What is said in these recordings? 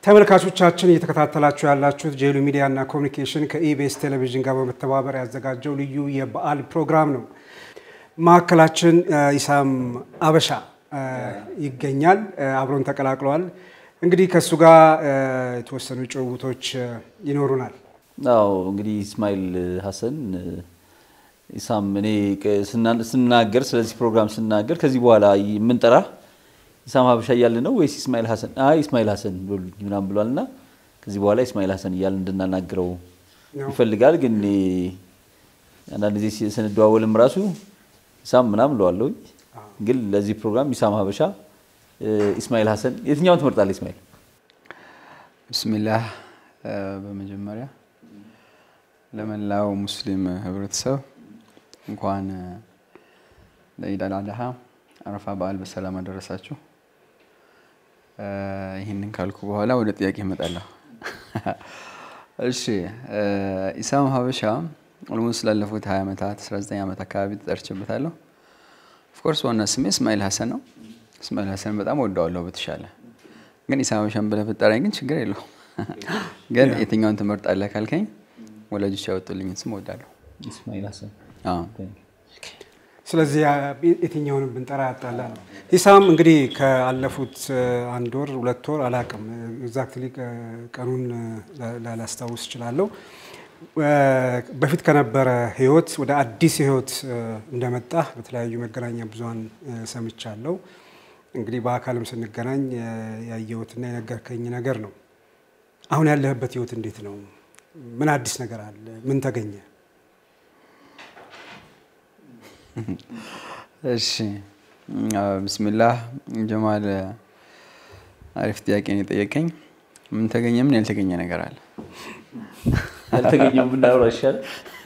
ተመልካቾቻችን እየተከታተላችሁ ያላችሁት ጄሉ ሚዲያ እና ኮሚኒኬሽን ከኢቢኤስ ቴሌቪዥን ጋር በመተባበር ያዘጋጀው ልዩ የበዓል ፕሮግራም ነው። ማዕከላችን ኢሳም አበሻ ይገኛል። አብሮን ተቀላቅለዋል። እንግዲህ ከእሱ ጋር የተወሰኑ ጭውውቶች ይኖሩናል። አዎ እንግዲህ ኢስማኤል ሀሰን ኢሳም እኔ ስናገር ስለዚህ ፕሮግራም ስናገር ከዚህ በኋላ የምንጠራ ኢሳም ሀበሻ እያለ ነው ወይስ ኢስማኤል ሀሰን? አይ ኢስማኤል ሀሰን በሉኝ ምናምን ብሏል እና ከዚህ በኋላ ኢስማኤል ሀሰን እያለ እንድናናግረው ይፈልጋል። ግን አንዳንድ ጊዜ ስንደዋወልም ራሱ ኢሳም ምናምን እለዋለሁ። ግን ለዚህ ፕሮግራም ኢሳም ሀበሻ፣ ኢስማኤል ሀሰን የትኛውን ትመርጣለህ ኢስማኤል? ብስሚላህ በመጀመሪያ ለመላው ሙስሊም ህብረተሰብ እንኳን ለኢድ አል አድሃ አረፋ በዓል በሰላም አደረሳችሁ። ይህንን ካልኩ በኋላ ወደ ጥያቄ እመጣለሁ። እሺ ኢሳም ሀበሻ ኦልሞስት ላለፉት 20 ዓመታት 19 ዓመት አካባቢ ተጠርቼበታለሁ። ኦፍኮርስ ዋና ስሜ እስማኤል ሀሰን ነው። እስማኤል ሀሰን በጣም ወደዋለሁ በተሻለ ግን ኢሳም ሀበሻን ብለህ ብትጠራኝ ግን ችግር የለውም። ግን የትኛውን ትመርጣለህ ካልከኝ ወላጆች ያወጡልኝን ስም እወዳለሁ። ኢስማኤል ሀሰን ስለዚህ የትኛውንም ብንጠራ ያጣላ ነው። ኢሳም እንግዲህ ከአለፉት አንድ ወር ሁለት ወር አላቅም ኤግዛክትሊ ቀኑን ላላስታውስ እችላለሁ። በፊት ከነበረ ህይወት ወደ አዲስ ህይወት እንደመጣ በተለያዩ መገናኛ ብዙኃን ሰምቻለሁ። እንግዲህ በአካልም ስንገናኝ ያየሁትና የነገርከኝ ነገር ነው። አሁን ያለህበት ህይወት እንዴት ነው? ምን አዲስ ነገር አለ? ምን ተገኘ? እሺ ብስሚላህ ጀማል፣ አሪፍ ጥያቄ ነው የጠየቀኝ። ምን ተገኘ? ምን ያልተገኘ ነገር አለ? ያልተገኘው ብናወራ ይሻል።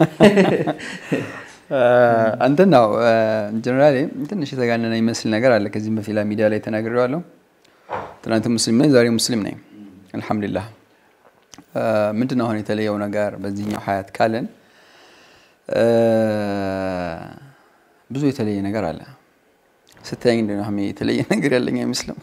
አንተን ነው ጀነራሊ ትንሽ የተጋነነ ይመስል ነገር አለ። ከዚህም በፊት ሚዲያ ላይ ተናግሬዋለሁ። ትናንት ሙስሊም ነኝ፣ ዛሬ ሙስሊም ነኝ። አልሐምዱሊላህ። ምንድን ነው አሁን የተለየው ነገር በዚህኛው ሀያት ካለን ብዙ የተለየ ነገር አለ። ስታየኝ እንደ ነው የተለየ ነገር ያለኝ አይመስልም።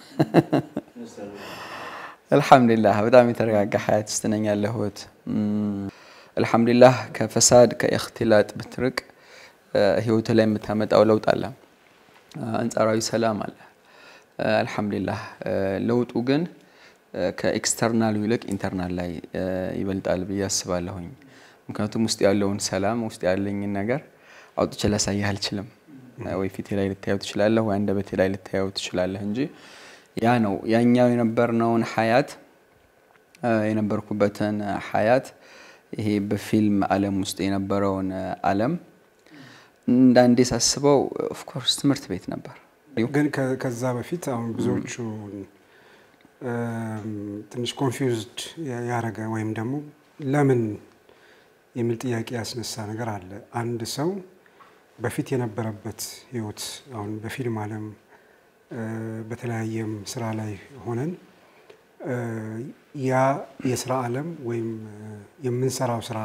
አልሐምዱሊላህ በጣም የተረጋጋ ሀያት ውስጥ ነኝ ያለሁት። አልሐምዱሊላህ ከፈሳድ ከእክትላጥ ብትርቅ ህይወት ላይ የምታመጣው ለውጥ አለ፣ አንጻራዊ ሰላም አለ። አልሐምዱሊላህ ለውጡ ግን ከኤክስተርናሉ ይልቅ ኢንተርናል ላይ ይበልጣል ብዬ አስባለሁኝ። ምክንያቱም ውስጥ ያለውን ሰላም ውስጥ ያለኝን ነገር አውጥቼ ላሳይህ አልችልም። ወይ ፊቴ ላይ ልታየው ትችላለህ፣ ወይ አንደበቴ ላይ ልታየው ትችላለህ እንጂ ያ ነው ያኛው የነበርነውን ሀያት የነበርኩበትን ሀያት ይሄ በፊልም ዓለም ውስጥ የነበረውን ዓለም እንዳንዴ ሳስበው ኦፍኮርስ ትምህርት ቤት ነበር። ግን ከዛ በፊት አሁን ብዙዎቹ ትንሽ ኮንፊውዝድ ያደረገ ወይም ደግሞ ለምን የሚል ጥያቄ ያስነሳ ነገር አለ። አንድ ሰው በፊት የነበረበት ህይወት አሁን በፊልም ዓለም በተለያየም ስራ ላይ ሆነን ያ የስራ ዓለም ወይም የምንሰራው ስራ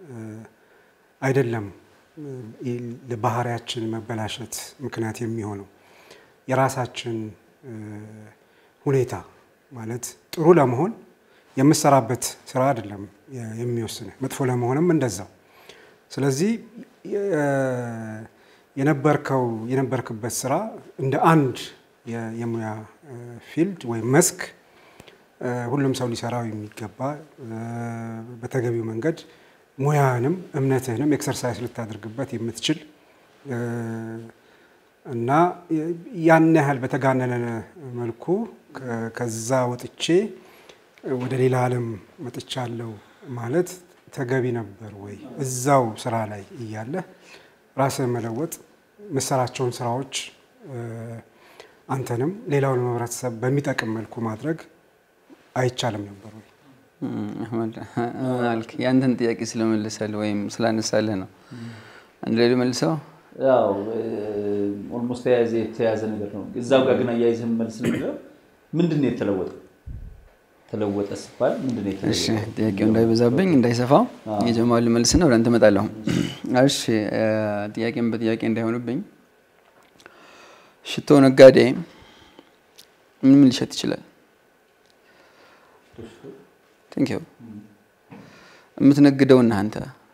አይደለም ለባህሪያችን መበላሸት ምክንያት የሚሆነው የራሳችን ሁኔታ ማለት ጥሩ ለመሆን የምሰራበት ስራ አይደለም የሚወስንህ፣ መጥፎ ለመሆንም እንደዛው። ስለዚህ የነበርከው የነበርክበት ስራ እንደ አንድ የሙያ ፊልድ ወይም መስክ ሁሉም ሰው ሊሰራው የሚገባ በተገቢው መንገድ ሙያህንም እምነትህንም ኤክሰርሳይዝ ልታደርግበት የምትችል እና ያን ያህል በተጋነነ መልኩ ከዛ ወጥቼ ወደ ሌላ ዓለም መጥቻለሁ ማለት ተገቢ ነበር ወይ? እዛው ስራ ላይ እያለህ ራስህን መለወጥ የምትሰራቸውን ስራዎች አንተንም ሌላውን ህብረተሰብ በሚጠቅም መልኩ ማድረግ አይቻልም ነበር ወይ? አህመድ አልክ። ያንተን ጥያቄ ስለመልሰልህ ወይም ስላነሳልህ ነው። አንድ ላይ መልሰው ያው ኦልሞስት የተያዘ ነገር ነው። እዛው ጋር ግን አያይዘህ መልስ ነገር ምንድን ነው የተለወጠ? ተለወጠ ሲባል ምንድን ነው እሺ፣ የተለወጠ? ጥያቄው እንዳይበዛብኝ እንዳይሰፋው የጀማል መልስና ወደ አንተ እመጣለሁ። እሺ፣ ጥያቄም በጥያቄ እንዳይሆንብኝ ሽቶ ነጋዴ ምን ምን ሊሸጥ ይችላል? ቴንክ ዩ የምትነግደውና አንተ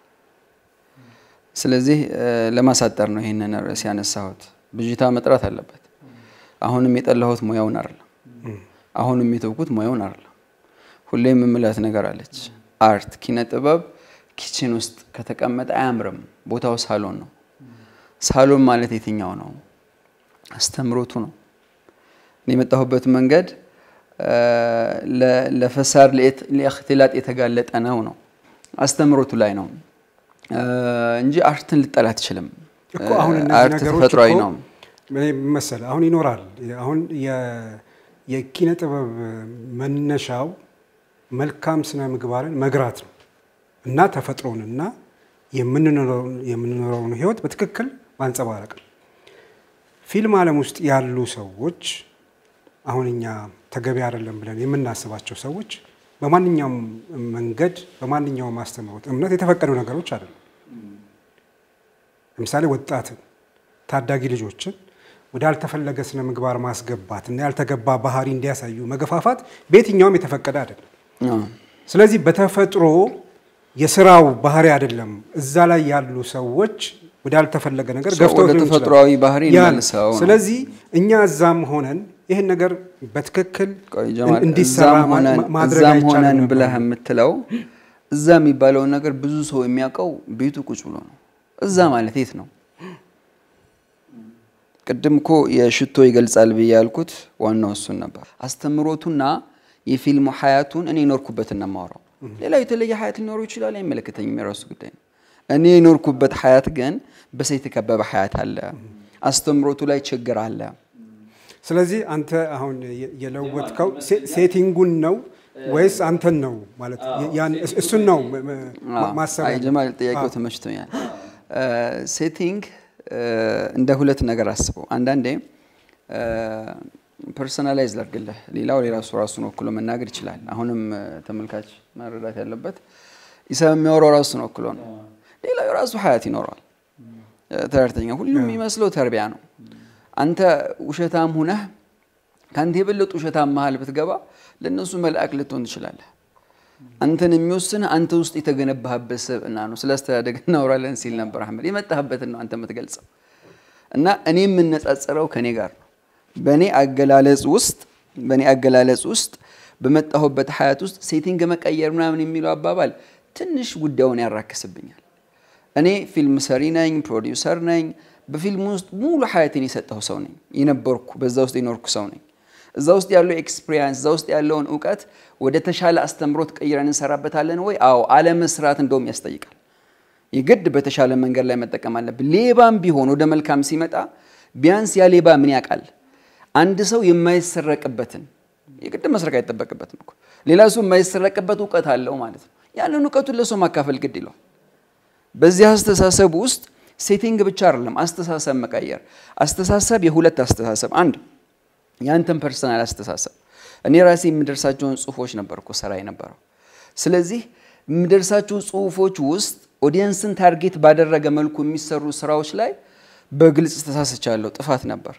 ስለዚህ ለማሳጠር ነው ይህንን ርዕስ ያነሳሁት። ብዥታ መጥራት አለበት። አሁንም የጠላሁት ሙያውን አይደለም። አሁንም የተውኩት ሙያውን አይደለም። ሁሌም የምላት ነገር አለች። አርት ኪነ ጥበብ ኪችን ውስጥ ከተቀመጠ አያምርም። ቦታው ሳሎን ነው። ሳሎን ማለት የትኛው ነው? አስተምሮቱ ነው። እኔ የመጣሁበት መንገድ ለፈሳድ ለእክትላጥ የተጋለጠ ነው ነው አስተምሮቱ ላይ ነው እንጂ አርትን ልጠላ አትችልም። እኮ አሁን እነዚህ አርት ነገሮች ተፈጥሯዊ እኮ ነው። እኔ መሰለህ አሁን ይኖራል። አሁን የ- የኪነ ጥበብ መነሻው መልካም ስነ ምግባርን መግራት ነው እና ተፈጥሮንና የምንኖረውን የምንኖረውን ህይወት በትክክል ማንጸባረቅ ነው። ፊልም ዓለም ውስጥ ያሉ ሰዎች አሁን እኛ ተገቢ አይደለም ብለን የምናስባቸው ሰዎች በማንኛውም መንገድ በማንኛውም አስተምህሮት እምነት የተፈቀዱ ነገሮች አይደሉም። ለምሳሌ ወጣትን ታዳጊ ልጆችን ወደ ያልተፈለገ ስነ ምግባር ማስገባት እና ያልተገባ ባህሪ እንዲያሳዩ መገፋፋት በየትኛውም የተፈቀደ አይደለም። አዎ። ስለዚህ በተፈጥሮ የስራው ባህሪ አይደለም። እዛ ላይ ያሉ ሰዎች ወደ ያልተፈለገ ነገር ሰው ገፍተው ወደ ሊሆን ይችላል። ተፈጥሯዊ ባህሪ ያ ነው። እንመልሰው ነው። ስለዚህ እኛ እዛም ሆነን ይህን ነገር በትክክል ቆይ ጀማል፣ እንዲሰራ እዛም ሆነን ማ- ማድረግ እዛም አይቻልም ሆነን ነበር? ብለህ የምትለው እዛ የሚባለውን ነገር ብዙ ሰው የሚያውቀው ቤቱ ቁጭ ብሎ ነው። እዛ ማለት የት ነው? ቅድም እኮ የሽቶ ይገልጻል ብዬ ያልኩት ዋናው እሱን ነበር። አስተምሮቱና የፊልሙ ሀያቱን እኔ የኖርኩበትን ነው የማወራው። ሌላው የተለየ ሀያት ሊኖረው ይችላል፣ አይመለከተኝም፣ የራሱ ጉዳይ ነው። እኔ የኖርኩበት ሀያት ግን በሰው የተከበበ ሀያት አለ። አስተምሮቱ ላይ ችግር አለ። ስለዚህ አንተ አሁን የ- የለወጥከው ሴ- ሴቲንጉን ነው ወይስ አንተን ነው ማለት ያን- እስ- እሱን ነው ም- ም- ማሰብ አይ ያለብን። ጀማል ጥያቄው አዎ። ተመችቶኛል። ሴቲንግ እንደ ሁለት ነገር አስበው። አንዳንዴ ፐርሰናላይዝ ላድርግልህ፣ ሌላው የራሱ ራሱን ወክሎ መናገር ይችላል። አሁንም እ፣ ተመልካች መረዳት ያለበት ኢሳብ የሚያወራው ራሱን ወክሎ ነው። ሌላው የራሱ ሀያት ይኖረዋል። እ፣ ተረድተኛ ሁሉም የሚመስለው ተርቢያ ነው። አንተ ውሸታም ሁነህ ከአንተ የበለጡ ውሸታም መሀል ብትገባ ለእነሱ መልአክ ልትሆን ትችላለህ። አንተን የሚወስን አንተ ውስጥ የተገነባህበት ስብዕና ነው። ስለ አስተዳደግ እናወራለን ሲል ነበር አህመድ። የመጣህበትን ነው አንተ የምትገልጸው እና እኔ የምነጻጸረው ከኔ ጋር ነው። በእኔ አገላለጽ ውስጥ በእኔ አገላለጽ ውስጥ በመጣሁበት ሀያት ውስጥ ሴቲንግ መቀየር ምናምን የሚለው አባባል ትንሽ ጉዳዩን ያራክስብኛል። እኔ ፊልም ሰሪ ነኝ፣ ፕሮዲውሰር ነኝ። በፊልም ውስጥ ሙሉ ሀያቴን የሰጠሁ ሰው ነኝ፣ የነበርኩ በዛ ውስጥ የኖርኩ ሰው ነኝ። እዛ ውስጥ ያለው ኤክስፒሪየንስ እዛ ውስጥ ያለውን እውቀት ወደ ተሻለ አስተምሮት ቀይረን እንሰራበታለን ወይ? አዎ። አለመስራት እንደውም ያስጠይቃል። የግድ በተሻለ መንገድ ላይ መጠቀም አለብን። ሌባም ቢሆን ወደ መልካም ሲመጣ ቢያንስ ያ ሌባ ምን ያውቃል? አንድ ሰው የማይሰረቅበትን የግድ መስረቅ አይጠበቅበትም እኮ ሌላ ሰው የማይሰረቅበት እውቀት አለው ማለት ነው። ያንን እውቀቱን ለሰው ማካፈል ግድ ይለዋል። በዚህ አስተሳሰብ ውስጥ ሴቲንግ ብቻ አይደለም አስተሳሰብ መቀየር። አስተሳሰብ የሁለት አስተሳሰብ አንድ የአንተን ፐርሰናል አስተሳሰብ እኔ ራሴ የምደርሳቸውን ጽሁፎች ነበር እኮ ስራ የነበረው። ስለዚህ የምደርሳቸው ጽሁፎች ውስጥ ኦዲየንስን ታርጌት ባደረገ መልኩ የሚሰሩ ስራዎች ላይ በግልጽ ተሳስቻለሁ፣ ጥፋት ነበር።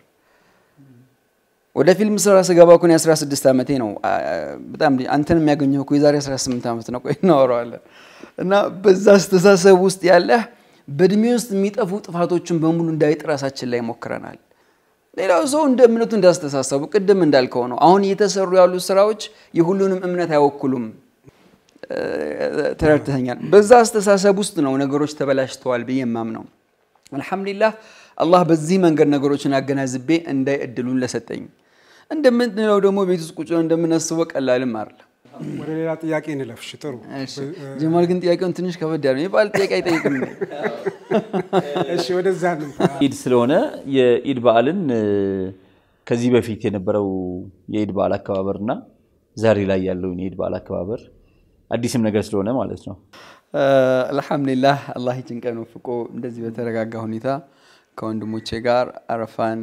ወደ ፊልም ስራ ስገባ እኮ እኔ 16 ዓመቴ ነው። አ- በጣም አንተን የሚያገኘው እኮ የዛሬ 18 ዓመት ነው። ቆይ እናወራዋለን። እና በዛ አስተሳሰብ ውስጥ ያለህ በእድሜ ውስጥ የሚጠፉ ጥፋቶችን በሙሉ እንዳይጥ ራሳችን ላይ ሞክረናል። ሌላው ሰው እንደ እምነቱ እንዳስተሳሰቡ ቅድም እንዳልከው ነው። አሁን እየተሰሩ ያሉ ስራዎች የሁሉንም እምነት አይወክሉም። እ፣ ተረድተኛል። በዛ አስተሳሰብ ውስጥ ነው ነገሮች ተበላሽተዋል ብዬ የማምነው። አልሐምዱሊላህ አላህ በዚህ መንገድ ነገሮችን አገናዝቤ እንዳይ እድሉን ለሰጠኝ። እንደምንለው ደግሞ ቤት ውስጥ ቁጭ ብለን እንደምናስበው ቀላልም አይደለም። ወደ ሌላ ጥያቄ እንለፍሽ። ጥሩ እሺ፣ ጀማል ግን ጥያቄውን ትንሽ ከበድ ያለ የበዓል ጥያቄ አይጠይቅም። እሺ፣ ወደዛ እንምጣ። ኢድ ስለሆነ የኢድ በዓልን እ፣ ከዚህ በፊት የነበረው የኢድ በዓል አከባበር እና ዛሬ ላይ ያለውን የኢድ በዓል አከባበር አዲስም ነገር ስለሆነ ማለት ነው። አልሐምዱሊላህ አላህ ይችን ቀን ወፍቆ እንደዚህ በተረጋጋ ሁኔታ ከወንድሞቼ ጋር አረፋን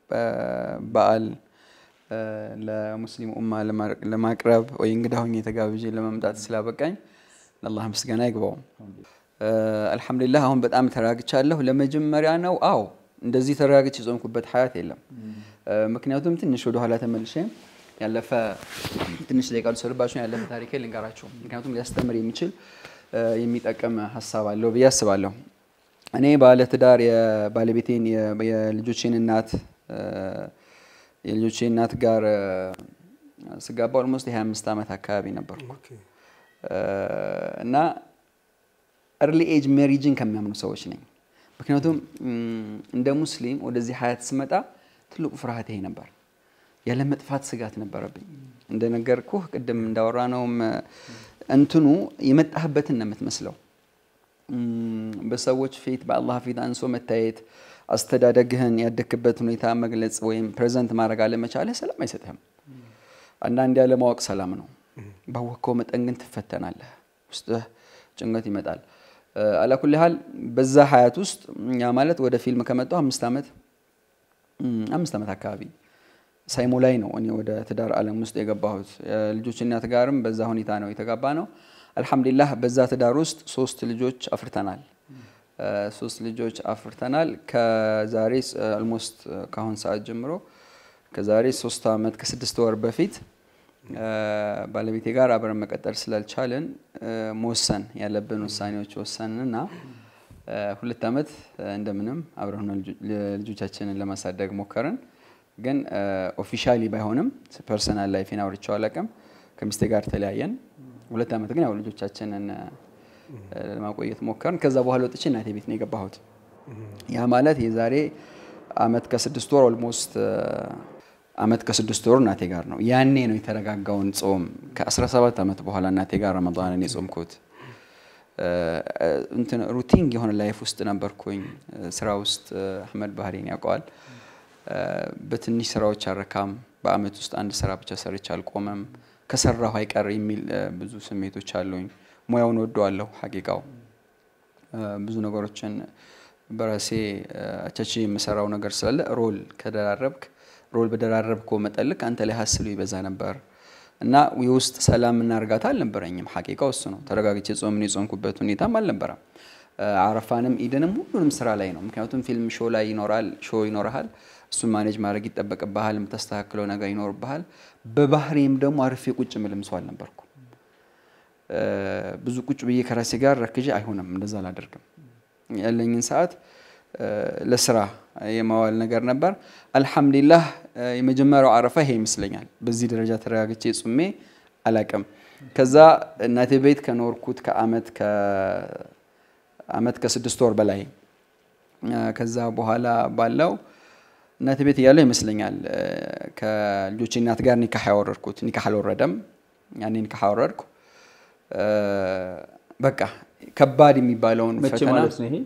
በዓል እ፣ ለሙስሊም ኡማ ለማ- ለማቅረብ ወይ እንግዳ ሆኜ ተጋብዤ ለመምጣት ስላበቃኝ ለአላህ ምስጋና ይግባው። እ፣ አልሐምዱሊላህ አሁን በጣም ተረጋግቻለሁ። ለመጀመሪያ ነው። አዎ እንደዚህ ተረጋግቼ የጾምኩበት ሀያት የለም። እ፣ ምክንያቱም ትንሽ ወደኋላ ተመልሼ ያለፈ ትንሽ ደቂቃ ልውሰድባችሁ፣ ያለፈ ታሪኬ ልንገራችሁ። ምክንያቱም ሊያስተምር የሚችል የሚጠቅም ሀሳብ አለው ብዬ አስባለሁ። እኔ ባለትዳር የባለቤቴን የልጆቼን እናት የልጆቼ እናት ጋር ስጋባ ኦልሞስት የ25 ዓመት አካባቢ ነበርኩ እና እርሊ ኤጅ ሜሪጅን ከሚያምኑ ሰዎች ነኝ። ምክንያቱም እንደ ሙስሊም ወደዚህ ሀያት ስመጣ ትልቁ ፍርሃት ይሄ ነበር። ያለ መጥፋት ስጋት ነበረብኝ። እንደነገርኩህ ቅድም እንዳወራ ነውም እንትኑ የመጣህበትን ነው የምትመስለው። በሰዎች ፊት በአላህ ፊት አንሶ መታየት፣ አስተዳደግህን ያደግክበት ሁኔታ መግለጽ ወይም ፕሬዘንት ማድረግ አለመቻልህ ሰላም አይሰጥህም። አንዳንድ ያለማወቅ ሰላም ነው። ባወቅከው መጠን ግን ትፈተናለህ። ውስጥህ ጭንቀት ይመጣል። አላኩል ያህል በዛ ሀያት ውስጥ ያ ማለት ወደ ፊልም ከመጣሁ አምስት ዓመት አምስት ዓመት አካባቢ ሳይሞላኝ ነው እኔ ወደ ትዳር ዓለም ውስጥ የገባሁት። ልጆች እናት ጋርም በዛ ሁኔታ ነው የተጋባ ነው። አልሐምዱሊላህ በዛ ትዳር ውስጥ ሶስት ልጆች አፍርተናል። ሶስት ልጆች አፍርተናል። ከዛሬ ኦልሞስት ከአሁን ሰዓት ጀምሮ ከዛሬ ሶስት ዓመት ከስድስት ወር በፊት ባለቤቴ ጋር አብረን መቀጠል ስላልቻልን መወሰን ያለብን ውሳኔዎች ወሰንና ሁለት ዓመት እንደምንም አብረን ልጆቻችንን ለማሳደግ ሞከርን። ግን ኦፊሻሊ ባይሆንም ፐርሰናል ላይፌን አውርቼው አላውቅም። ከሚስቴ ጋር ተለያየን። ሁለት ዓመት ግን ያው ልጆቻችንን ለማቆየት ሞከርን። ከዛ በኋላ ወጥቼ እናቴ ቤት ነው የገባሁት። ያ ማለት የዛሬ አመት ከስድስት ወር ኦልሞስት አመት ከስድስት ወር እናቴ ጋር ነው። ያኔ ነው የተረጋጋውን ጾም ከ17 ዓመት በኋላ እናቴ ጋር ረመዳንን የጾምኩት። እንትን ሩቲን የሆነ ላይፍ ውስጥ ነበርኩኝ። ስራ ውስጥ አህመድ ባህሬን ያውቀዋል። በትንሽ ስራዎች አረካም። በአመት ውስጥ አንድ ስራ ብቻ ሰርቼ አልቆመም። ከሰራሁ አይቀር የሚል ብዙ ስሜቶች አሉኝ። ሙያውን ወደዋለሁ። ሀቂቃው ብዙ ነገሮችን በራሴ አቻች የምሰራው ነገር ስላለ ሮል ከደራረብክ ሮል በደራረብከው መጠን ልክ አንተ ላይ ሀስሉ ይበዛ ነበር እና የውስጥ ሰላምና እርጋታ አልነበረኝም። ሀቂቃው እሱ ነው። ተረጋግቼ ጾምን የጾምኩበት ሁኔታም አልነበረም። አረፋንም ኢድንም ሁሉንም ስራ ላይ ነው። ምክንያቱም ፊልም ሾው ላይ ይኖራል፣ ሾው ይኖርሃል። እሱን ማኔጅ ማድረግ ይጠበቅብሃል። የምታስተካክለው ነገር ይኖርብሃል። በባህሬም ደግሞ አርፌ ቁጭ ምልም ሰው አልነበርኩም። ብዙ ቁጭ ብዬ ከራሴ ጋር ረክዤ አይሆንም፣ እንደዛ አላደርግም። ያለኝን ሰዓት ለስራ የማዋል ነገር ነበር። አልሐምዱሊላህ የመጀመሪያው አረፋ ይሄ ይመስለኛል። በዚህ ደረጃ ተረጋግቼ ጹሜ አላቅም። ከዛ እናቴ ቤት ከኖርኩት ከአመት ከአመት ከስድስት ወር በላይ ከዛ በኋላ ባለው እናቴ ቤት እያለሁ ይመስለኛል ከልጆቼ እናት ጋር ኒካህ ያወረድኩት። ኒካህ አልወረደም። ያኔ ኒካህ አወረድኩ። በቃ ከባድ የሚባለውን ፈተና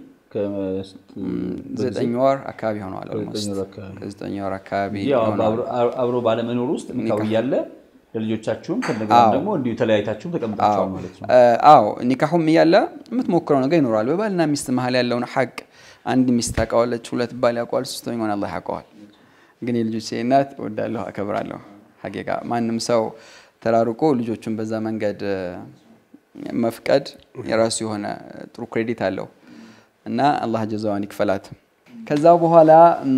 ዘጠኝ ወር አካባቢ ሆነዋል። ዘጠኝ ወር አካባቢ አብሮ ባለመኖር ውስጥ ኒካው እያለ ለልጆቻችሁም ከነገና ደግሞ እንዲሁ ተለያይታችሁም ተቀምጣችኋል ማለት ነው። አዎ ኒካሁም እያለ የምትሞክረው ነገር ይኖራል። በባልና ሚስት መሀል ያለውን ሐቅ አንድ ሚስት ታውቀዋለች፣ ሁለት ባል ያውቀዋል፣ ሶስተኛውን አላህ ያውቀዋል። ግን የልጆቼ እናት እወዳለሁ፣ አከብራለሁ። ሀቂቃ ማንም ሰው ተራርቆ ልጆቹን በዛ መንገድ መፍቀድ የራሱ የሆነ ጥሩ ክሬዲት አለው እና አላህ ጀዛዋን ይክፈላት። ከዛ በኋላ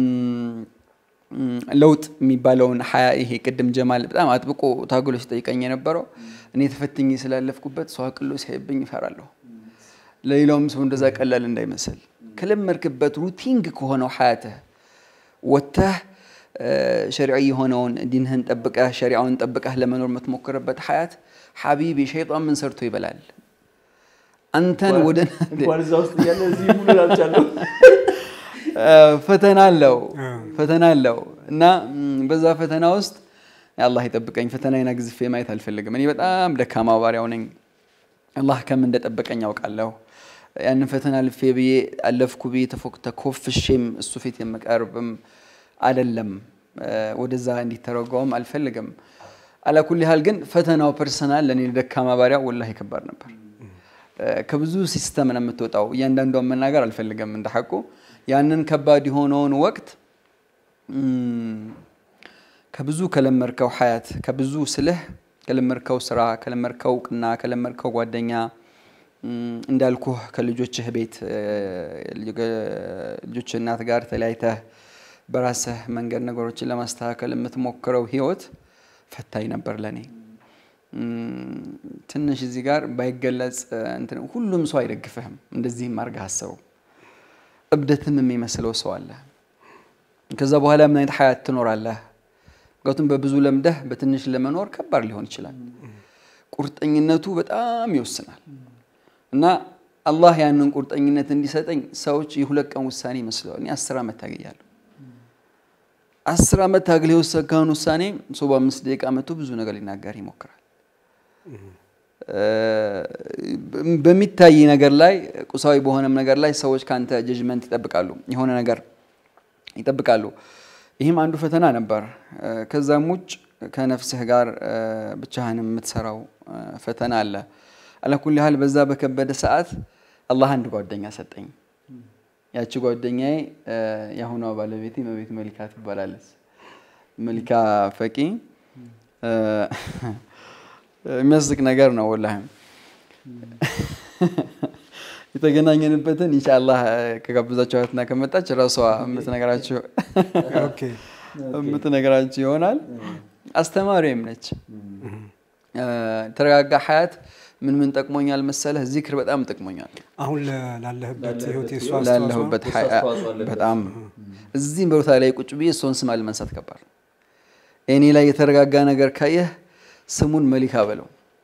ለውጥ የሚባለውን ሀያ ይሄ ቅድም ጀማል በጣም አጥብቆ ታግሎ ሲጠይቀኝ የነበረው እኔ ተፈትኜ ስላለፍኩበት ሰው አቅሎ ሲያይብኝ እፈራለሁ። ለሌላውም ሰው እንደዛ ቀላል እንዳይመስል ከለመድክበት ሩቲንግ ከሆነው ሀያትህ ወጥተህ ሸሪዒ የሆነውን ዲንህን ጠብቀህ ሸሪዓውን ጠብቀህ ለመኖር የምትሞክርበት ሀያት ሐቢቢ ሸይጣን ምን ሰርቶ ይበላል? አንተን ወደ እንኳን እዛ ውስጥ እያለ እዚህ ሙሉ ላልቻለሁ ፈተና አለው ፈተና አለው እና በዛ ፈተና ውስጥ አላህ ይጠብቀኝ። ፈተናዬን አግዝፌ ማየት አልፈልግም። እኔ በጣም ደካማ ባሪያው ነኝ። አላህ ከምን እንደጠበቀኝ ያውቃለሁ። ያንን ፈተና ልፌ ብዬ አለፍኩ ብዬ ተኮፍሼም እሱ ፊት የምቀርብም አይደለም። ወደዛ እንዲተረጓውም አልፈልግም። አላኩል ያህል ግን ፈተናው ፐርሰናል ለእኔ ደካማ ባሪያው ወላሂ ከባድ ነበር። ከብዙ ሲስተም ነው የምትወጣው። እያንዳንዷን መናገር አልፈልግም እንደ ሐቁ ያንን ከባድ የሆነውን ወቅት ከብዙ ከለመርከው ሀያት ከብዙ ስልህ ከለመርከው ስራ ከለመርከው እውቅና ከለመርከው ጓደኛ እንዳልኩህ ከልጆችህ ቤት ልጆች እናት ጋር ተለያይተህ በራስህ መንገድ ነገሮችን ለማስተካከል የምትሞክረው ህይወት ፈታኝ ነበር ለእኔ። ትንሽ እዚህ ጋር ባይገለጽ እንትን ሁሉም ሰው አይደግፍህም። እንደዚህም አድርገህ አስበው። እብደትም የሚመስለው ሰው አለ። ከዛ በኋላ ምን አይነት ሀያት ትኖራለህ? ምክንያቱም በብዙ ለምደህ በትንሽ ለመኖር ከባድ ሊሆን ይችላል። ቁርጠኝነቱ በጣም ይወስናል እና አላህ ያንን ቁርጠኝነት እንዲሰጠኝ ሰዎች የሁለት ቀን ውሳኔ ይመስለዋል። እኔ አስር ዓመት ታገያለሁ። አስር ዓመት ታግል የወሰንከውን ውሳኔ ሰው በአምስት ደቂቃ መቶ ብዙ ነገር ሊናገር ይሞክራል። በሚታይ ነገር ላይ ቁሳዊ በሆነም ነገር ላይ ሰዎች ከአንተ ጀጅመንት ይጠብቃሉ፣ የሆነ ነገር ይጠብቃሉ። ይህም አንዱ ፈተና ነበር። ከዛም ውጭ ከነፍስህ ጋር ብቻህን የምትሰራው ፈተና አለ። አላኩል ያህል በዛ በከበደ ሰዓት አላህ አንድ ጓደኛ ሰጠኝ። ያቺ ጓደኛዬ የአሁኗ ባለቤቴ መቤት መሊካ ትባላለች። መሊካ ፈቂ የሚያስቅ ነገር ነው ወላሂ። የተገናኘንበትን ኢንሻአላህ ከጋብዛችኋትና ከመጣች ራሷ የምትነግራችሁ የምትነግራችሁ ይሆናል። አስተማሪም ነች። ተረጋጋ ሀያት ምን ምን ጠቅሞኛል መሰለህ? ዚክር በጣም ጠቅሞኛል። አሁን ላለህበት ህይወት የእሱ ላለሁበት በጣም እዚህ ቦታ ላይ ቁጭ ብዬ እሷን ስም አለመንሳት ከባድ። እኔ ላይ የተረጋጋ ነገር ካየህ ስሙን መሊካ በለው።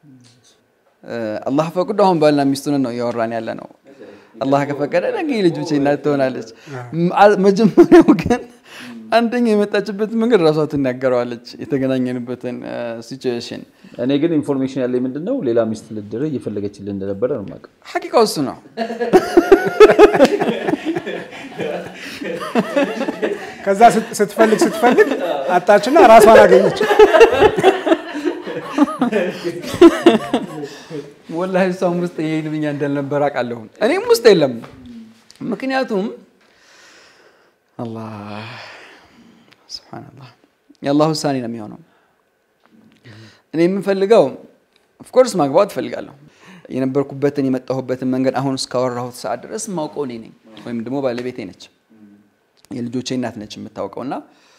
አላህ ፈቅዶ አሁን ባልና ሚስቱን ነው እያወራን ያለ ነው። አላህ ከፈቀደ ነገ ልጆቼ እናት ትሆናለች። መጀመሪያው ግን አንደኛ የመጣችበት መንገድ ራሷ ትናገረዋለች፣ የተገናኘንበትን ሲቹዌሽን። እኔ ግን ኢንፎርሜሽን ያለኝ ምንድን ነው ሌላ ሚስት ልድርህ እየፈለገችልህ እንደነበረ ነው የማውቀው። ሐቂቃው እሱ ነው። ከዛ ስትፈልግ ስትፈልግ አጣችና ራሷን አገኘች። ወላሂ እሷም ውስጥ ይሄ ልብኛ እንዳልነበር አውቃለሁ። እኔም ውስጥ የለም። ምክንያቱም አላህ ሱብሓነላህ የአላህ ውሳኔ ነው የሚሆነው። እኔ የምፈልገው ኦፍኮርስ ማግባት እፈልጋለሁ። የነበርኩበትን የመጣሁበትን መንገድ አሁን እስካወራሁት ሰዓት ድረስ የማውቀው እኔ ነኝ፣ ወይም ደግሞ ባለቤቴ ነች፣ የልጆቼ እናት ነች የምታውቀው እና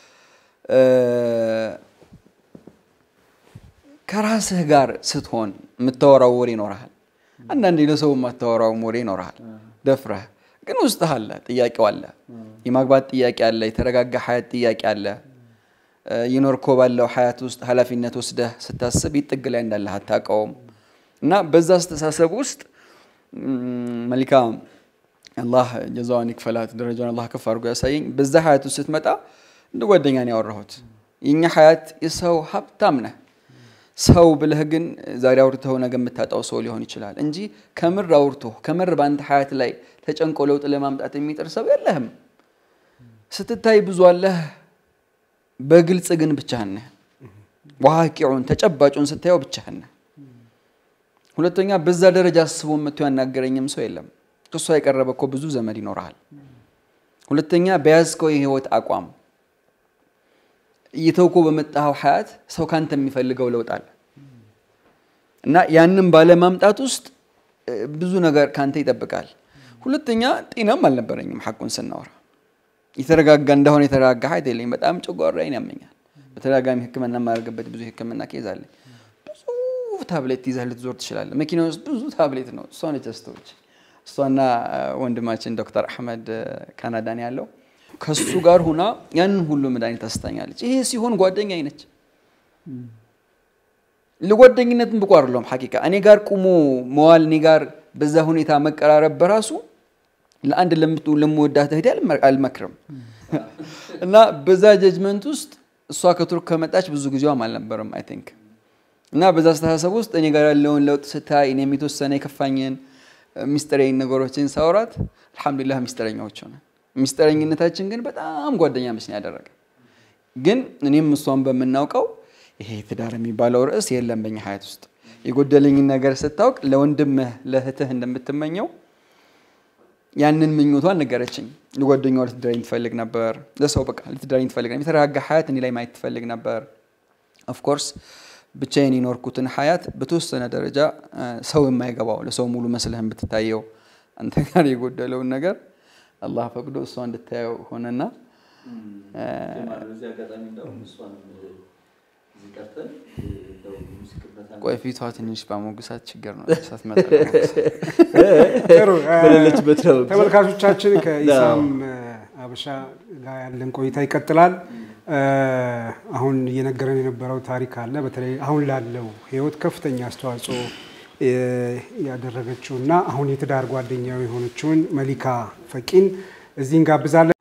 ከራስህ ጋር ስትሆን የምታወራው ወሬ ይኖርሃል። አንዳንዴ ለሰው የማታወራውም ወሬ ይኖርሃል። ደፍረህ ግን ውስጥህ አለ፣ ጥያቄው አለ፣ የማግባት ጥያቄ አለ፣ የተረጋጋ ሀያት ጥያቄ አለ። የኖርኮ ባለው ሀያት ውስጥ ኃላፊነት ወስደህ ስታስብ ይጥግ ላይ እንዳለህ አታውቀውም። እና በዛ አስተሳሰብ ውስጥ መሊካ አላህ ጀዛዋን ይክፈላት፣ ደረጃውን አላህ ከፍ አድርጎ ያሳየኝ። በዛ ሀያት ውስጥ ስትመጣ እንደ ጓደኛ ነው ያወራሁት። የኛ ሀያት የሰው ሀብታም ነህ ሰው ብለህ ግን ዛሬ አውርተው ነገ የምታጣው ሰው ሊሆን ይችላል እንጂ ከምር አውርቶ ከምር በአንተ ሀያት ላይ ተጨንቆ ለውጥ ለማምጣት የሚጥር ሰው የለህም። ስትታይ ብዙ አለህ፣ በግልጽ ግን ብቻህን ነህ። ዋቂዑን ተጨባጩን ስታየው ብቻህን ነህ። ሁለተኛ በዛ ደረጃ አስቦ መጥቶ ያናገረኝም ሰው የለም። ከሷ የቀረበ እኮ ብዙ ዘመድ ይኖርሃል። ሁለተኛ በያዝከው የህይወት አቋም እየተውኮ በመጣኸው ሀያት ሰው ካንተ የሚፈልገው ለውጥ አለ እና ያንን ባለማምጣት ውስጥ ብዙ ነገር ካንተ ይጠብቃል። ሁለተኛ ጤናም አልነበረኝም። ሐቁን ስናወራ የተረጋጋ እንደሆነ የተረጋጋ ሀያት የለኝም። በጣም ጨጓራዬን ያመኛል። በተደጋጋሚ ሕክምና የማደርግበት ብዙ ሕክምና ኬዝ አለኝ። ብዙ ታብሌት ይዘህ ልትዞር ትችላለህ። መኪና ውስጥ ብዙ ታብሌት ነው። እሷ ነች አስተዎች እሷና ወንድማችን ዶክተር አሕመድ ካናዳን ያለው ከሱ ጋር ሁና ያንን ሁሉ መድኃኒት ታስታኛለች። ይሄ ሲሆን ጓደኛ ነች። ለጓደኝነትም ብቁ አይደለሁም። ሐቂቃ እኔ ጋር ቁሞ መዋል፣ እኔ ጋር በዛ ሁኔታ መቀራረብ በራሱ ለአንድ ለምወዳት እህቴ አልመክርም። እና በዛ ጀጅመንት ውስጥ እሷ ከቱርክ ከመጣች ብዙ ጊዜዋም አልነበረም አይ ቲንክ እና በዛ አስተሳሰብ ውስጥ እኔ ጋር ያለውን ለውጥ ስታይ እኔም የተወሰነ የከፋኝን ሚስጥረኝ ነገሮችን ሳውራት አልሐምዱሊላህ ሚስጥረኛዎች ሆነ። ሚስጥረኝነታችን ግን በጣም ጓደኛ መስን ያደረገ ግን እኔም እሷን በምናውቀው ይሄ ትዳር የሚባለው ርዕስ የለም በኛ ሀያት ውስጥ የጎደለኝን ነገር ስታውቅ ለወንድምህ ለእህትህ እንደምትመኘው ያንን ምኞቷን ነገረችኝ። ለጓደኛዋ ልትዳረኝ ትፈልግ ነበር። ለሰው በቃ ልትዳረኝ ትፈልግ ነበር። የተረጋጋ ሀያት እኔ ላይ ማየት ትፈልግ ነበር። ኦፍኮርስ ብቻዬን የኖርኩትን ሀያት በተወሰነ ደረጃ ሰው የማይገባው ለሰው ሙሉ መስለህ ብትታየው አንተ ጋር የጎደለውን ነገር አላህ ፈቅዶ እሷ እንድታየው ሆነና ቆይ ፊቷ ትንሽ በሞግሳት ችግር ነው ሳትመጣ ጥሩ እ፣ በሌለችበት ነው። ተመልካቾቻችን ከኢሳም አበሻ ጋር ያለን ቆይታ ይቀጥላል። እ፣ አሁን እየነገረን የነበረው ታሪክ አለ። በተለይ አሁን ላለው ህይወት ከፍተኛ አስተዋጽኦ እ፣ ያደረገችው እና አሁን የትዳር ጓደኛው የሆነችውን መሊካ ፈቂን እዚህ እንጋብዛለን።